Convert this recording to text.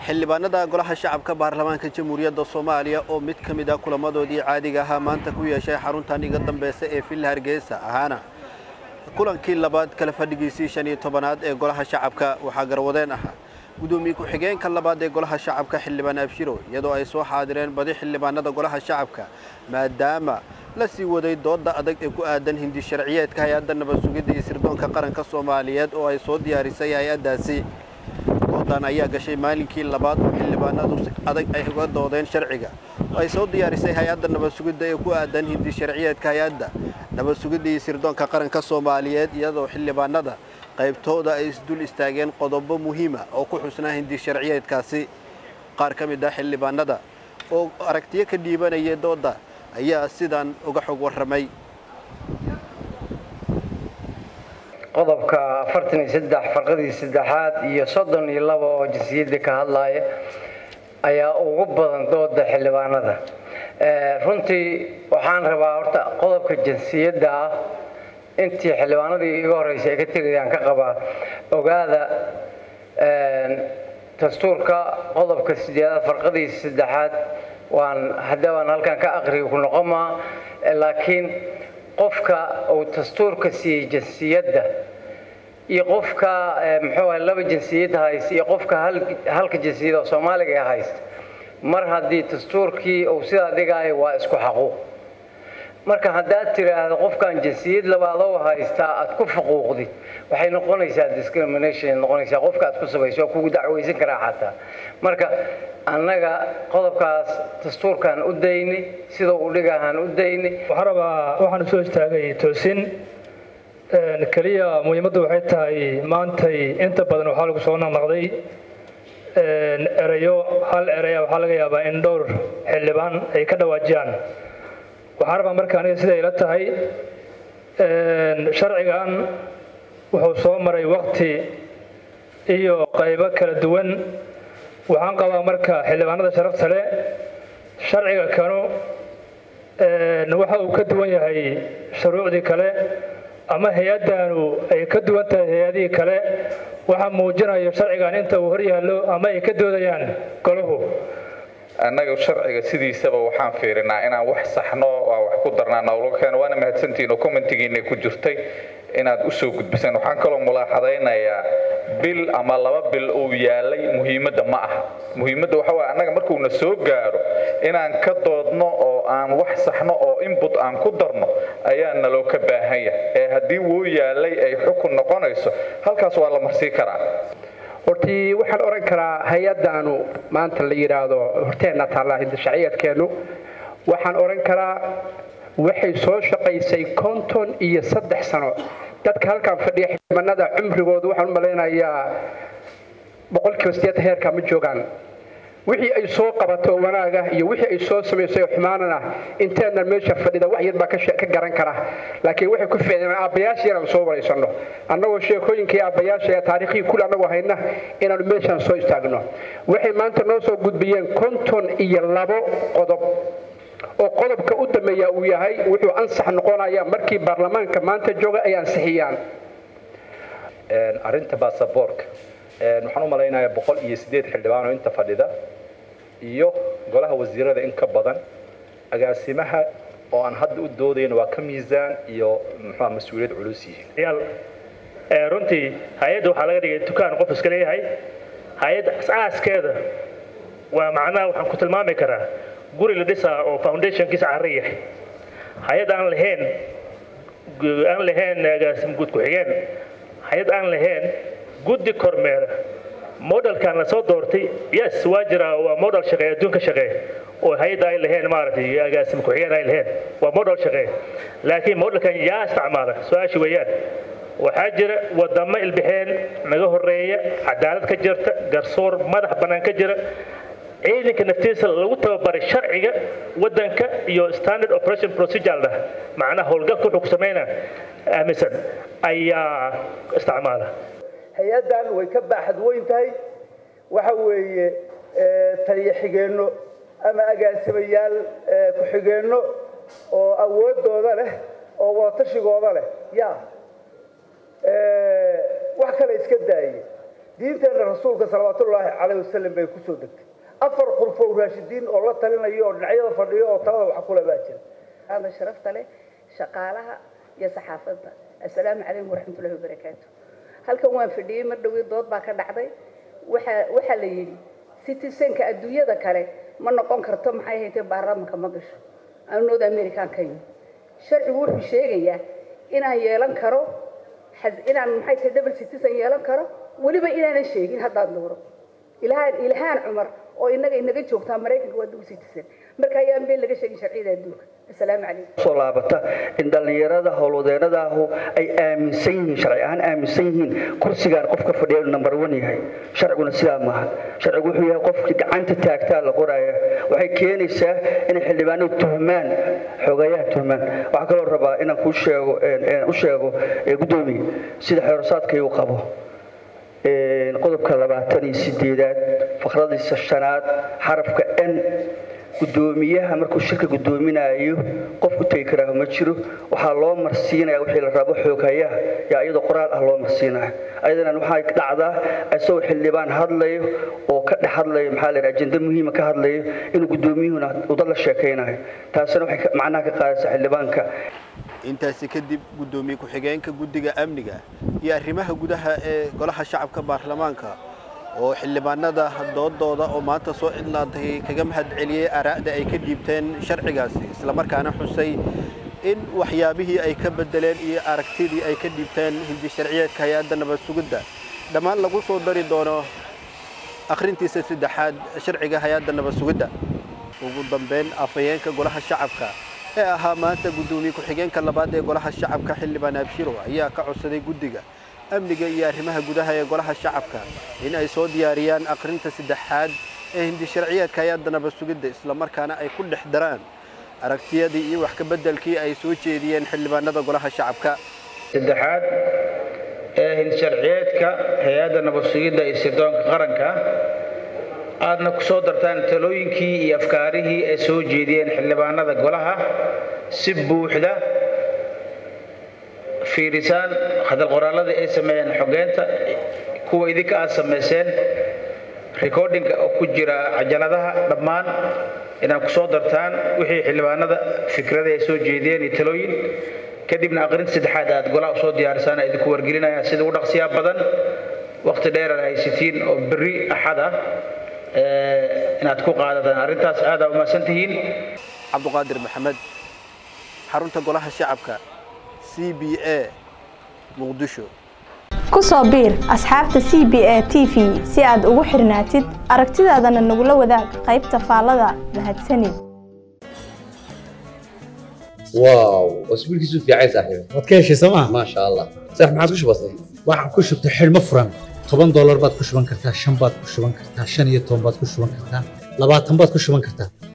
xildhibaanada golaha shacabka baarlamaanka jamhuuriyadda soomaaliya oo mid ka mid ah kulamadoodii caadiga ahaa maanta ku yeeshay xaruntan iga dambeysa ee villa hargeysa ahaana kulankii labaad kala fadhigiisii shan iyo tobanaad ee golaha shacabka waxaa garwadeen ahaa gudoomiye ku-xigeenka labaad ee golaha shacabka xildhibaan abshiro iyadoo ay soo xaadireen badi xildhibaanada golaha shacabka maadaama la sii waday dooda adag ee ku aadan hindi sharciyeedka hay-adda nabad sugidda iyo sirdoonka qaranka soomaaliyeed oo ay soo diyaarisay hay-addaasi doodan ayaa gashay maalinkii labaad oo xildhibaanadu si adag ay uga doodeen sharciga oo ay soo diyaarisay hay-adda nabad sugidda ee ku aadan hindi sharciyeedka hay-adda nabad sugidda iyo sirdoonka qaranka soomaaliyeed iyadoo xildhibaanada qaybtooda ay isdul istaageen qodobo muhiima oo ku xusnaa hindi sharciyeedkaasi qaar ka mid ah xildhibaanada oo aragtiyo ka dhiibanaya dooda ayaa sidan uga xog warramay qodobka afartan iyo saddex farqadii saddexaad iyo soddon iyo laba oo jinsiyadda ka hadlaaya ayaa ugu badan dooda xildhibaanada runtii waxaan rabaa horta qodobka jinsiyadda ah intii xildhibaanadii iga horreysay ay ka tegayaan ka qabaa ogaada dastuurka qodobka sideedaad farqadiisa saddexaad waan haddii baan halkan ka aqriga ku noqon maa laakiin qofka uu dastuurka siiyey jinsiyadda iyo qofka muxuu ahay laba jinsiyad haysta iyo qofka halka jinsiyad oo soomaaliga ee haysta mar haddii dastuurkii uu sidaa dhigaayo waa isku xaquuq marka haddaad tiraahdo qofkan jinsiyad labaadoo haystaa aad ku faquuqdid waxay noqonaysaa discrimination noqonaysaa qofka aad ku sabayso waa kugu dacwaysan karaa xataa marka annaga qodobkaas dastuurkaan u dayni sida uu dhigahaan u dayni waxaan rabaa waxaan soo istaagay toosin keliya muhiimaddu waxay tahay maantay inta badan waxaa lagu soo naqnaqday erayo hal eraya waxaa laga yaabaa in dhowr xildhibaan ay ka dhawaajiyaan waxaan rabaa marka aniga siday ila tahay sharcigan wuxuu soo maray wakti iyo qaybo kala duwan waxaan qabaa marka xildhibaanada sharafta leh sharciga kanu waxa uu ka duwan yahay shuruucdii kale ama hay-addanu ay ka duwan tahay hay-adihii kale waxaa muujinayo sharcigan inta uu hor yaallo ama ay ka doodayaan golahu annaga sharciga sidiisaba waxaan fiirinaa inaan wax saxno waa wax ku darnaa nowlkeena waana mahadsantihiin oo commentigiina ku jirtay inaad u soo gudbisaan waxaan kaloo mulaaxadaynayaa bil ama laba bil uu yaalay muhiimadda ma ah muhiimadda waxa waye annaga markuuna soo gaaro inaan ka doodno oo aan wax saxno oo input aan ku darno ayaa naloo ka baahan yahay ee haddii wuu yaalay ay xukun noqonayso halkaas waa la marsii karaa hortii waxaan odhan karaa hay-addaanu maanta la yidhaahdo horteenna taallaa hindashaciyaedkeennu waxaan odhan karaa waxay soo shaqaysay konton iyo saddex sano dadka halkan fadhiya xildhibaanada cumrigoodu waxaan u malaynayaa boqolkiiba sideetan heerka ma joogaan wixii ay soo qabato wanaaga iyo wixii ay soo samaysay xumaanana inteennan meesha fadhida wax yar baa ka garan kara laakiin waxay ku ficneen aabbayaasha inaan soo waraysanno annagoo sheekooyinkii aabbayaasha ee taariikhii kule annagoo hayna inaanu meeshaan soo istaagno waxay maanta noo soo gudbiyeen konton iyo labo qodob oo qodobka u dambeeya uu yahay wuxuu ansax noqonaya markii baarlamaanka maanta jooga ay ansixiyaan arrinta baasaboorka waxaan u malaynayaa boqol iyo sideed xildhibaan oo inta fadhida iyo golaha wasiirada in ka badan agaasimaha oo aan hadda u doodayno waa ka miisaan iyo muxua mas-uuliyad culus yihiin runtii hay-adda waxaa laga dhigay dukaan qof iska leeyahay hay-adda asaaskeeda waa macnaha waxaan ku tilmaami karaa guri la dhisaa oo foundationkiisa carri yahay hay-ad aan lahayn aan lahayn agaasim guud ku-xigeen hay-ad aan lahayn guddi kormeera modelkan la soo doortay yes waa jira waa model shaqeey adduunka shaqeey oo hay-adda ay lahayn maaragtay agaasim ku-xigeen ay lahayn waa model shaqeey laakiin modelkan yaa isticmaala su-aasha weeyaan waxaa jira wadamo ilbixeen naga horeeya cadaalad ka jirta garsoor madax bannaan ka jira ciidanka naftiisa lagu tababaray sharciga wadanka iyo standard operation procedure lah macnaha howlgalka wuxuu ku sameynaa aaminsan ayaa isticmaala hay-addan way ka baaxad weyn tahay waxa weeye taliyo xigeenno ama agaasimayaal ku-xigeenno oo awoodooda leh oo wadatashigoeda leh ya wax kale iska daaye diinteena rasuulka salawaatullaahi calayh wasalam bay kusoo degtay afar qurfow raashidiin oo la talinayo oo dhinacyada fadhiyo oo talada wax kule baa jira هذا شرفت له شقالها يا صحافتها السلام عليكم ورحمة الله وبركاته halkan waan fadhiyey mar dhowii dood baa ka dhacday waxa waxa la yidhi citizenka adduunyada kale ma noqon karto maxay haytay baarlamaanka ma gasho aan north american ka yimi sharcigu wuxuu sheegayaa inaan yeelan karo inaan maxay tahay double citizen yeelan karo weliba inaanan sheegin haddaan dooro ilhaan ilhaan cumar oo inaga inaga joogtaa maraykanka waa double citizen marka ayaan been laga sheegin sharciyada adduunka assalaamu calaykum soo laabata in dhallinyarada howlwadeenadaahu ay aaminsan yihiin sharci ahaan aaminsan yihiin kursigaan qofka fadhiya inuu number one yahay sharciguna sidaa maaha sharcigu wuxuu yahay qofkii gacanta taagtaa la qoraya waxay keenaysaa inay xildhibaanadu tuhmaan xogayaha tuhmaan waxaa kaloo rabaa inaan kuu sheego u sheego guddoomiye sida xeerosaadkay uu qabo qodobka labaatan iyo sideedaad fakradiisa shanaad xarafka n gudoomiyaha markuu shirka gudoominayo qof u tegi karaa ma jiro waxaa loo marsiinaya wixii la rabo xooghayaha yaa iyadoo qoraal ah loo marsiinaya ayadana waxay dhacdaa isagoo xildhibaan hadlayo oo ka dhex hadlayo maxaa la ajenda muhiima ka hadlayo inuu gudoomiyuhuna uda la sheekaynayo taasina waxay macnaha ka qaadaysaa xildhibaanka intaasi kadib guddoomiye ku-xigeenka guddiga amniga iyo arrimaha gudaha ee golaha shacabka baarlamaanka oo xildhibaanada doodooda oo maanta soo cidlaantay kaga mahad celiyey araa'da ay ka dhiibteen sharcigaasi islamarkaana xusay in waxyaabihii ay ka bedeleen iyo aragtidii ay ka dhiibteen hindi sharciyeedka hay-adda nabad sugidda dhammaan lagu soo dari doono akhrintiisa saddexaad sharciga hay-adda nabad sugidda ugu dambeyn afhayeenka golaha shacabka ee ahaa maanta guddoomiye ku-xigeenka labaad ee golaha shacabka xildhibaan abshiro ayaa ka codsaday guddiga amniga iyo arrimaha gudaha ee golaha shacabka in ay soo diyaariyaan akhrinta saddexaad ee hindi sharciyeedka hay-adda nabad sugidda islamarkaana ay ku dhex daraan aragtiyadii iyo wax ka beddelkii ay soo jeediyeen xildhibaanada golaha shacabka saddexaad ee hindi sharciyeedka hay-adda nabad sugidda iyo sirdoonka qaranka aadna ku soo dartaan talooyinkii iyo afkaarihii ay soo jeediyeen xildhibaanada golaha si buuxda fiirisaan hadal qoraalladii ay sameeyeen xogeynta kuwa idinka aad samayseen recordinga oo ku jira cajaladaha dhammaan inaad ku soo dartaan wixii xildhibaanada fikradii ay soo jeediyeen iyo talooyin kadibna aqrinta saddexaad aad golaha usoo diyaarisaan idinku wargelinaya sida ugu dhaqsiyaa badan waqti dheer aad haysatiin oo berri axad ah inaad ku qaadataan arrintaas aad aa umahadsan tihiin cabduqaadir maxamed xarunta golaha shacabka c b a muqdisho ku soo biir asxaabta c b a t v si aad ugu xirnaatid aragtidaadana nagula wadaag qaybta faallada mahadsanid واو واسبوعك يسوف يا عيسى صاحبي waad ka heshay sooma ما شاء الله صح ما عاد وش بصير waxaad ku shubtay xidhmo furan toban doolar baad ku shuban kartaa shan baad ku shuban kartaa shan iyo toban baad ku shuban kartaa labaatan baad ku shuban kartaa